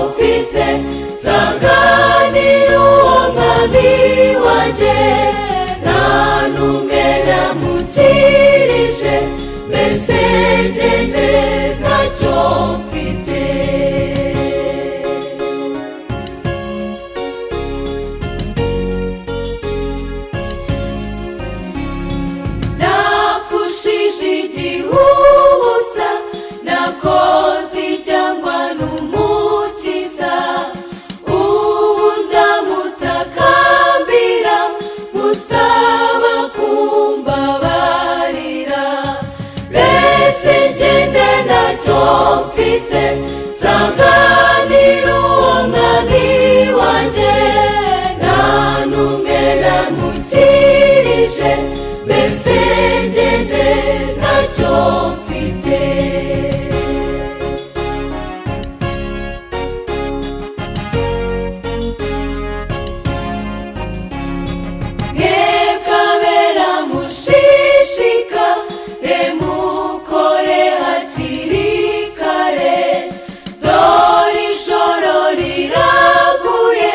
mfite nsanganira uwo mwami wanjye nta n'umwe namukirije mbese ngende ntacyo mfite napfushije igihubusa nakoze icyangwa n'umukiza ubu ndamutakambira musaba kumbabarira mbese ngende ntacyo mfite nsanganira uwo mwami wanjye nta n'umwe namukirije mbese ngende ntacyo mfite nkekabera mushishika remukore hakiri kare dore ijoro riraguye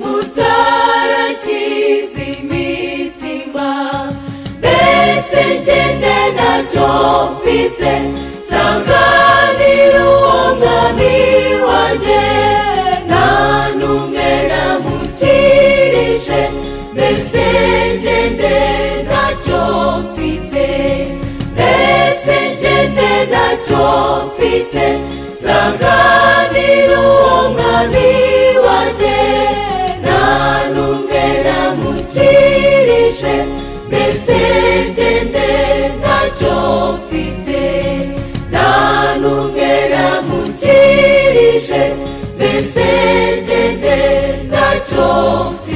mutarakiza imitima mbese ngende ntacyo mfite nsanganira uwo mwami wanjye nta n'umwe namukirije mbese ngende ntacyo mfite mbese ngende ntacyo mfite nsanganira uwo mwami wanjye nta n'umwe namukirije mbese ngende ntacyo mfite nta n'umwe namukirije mbese ngende ntacyo mfite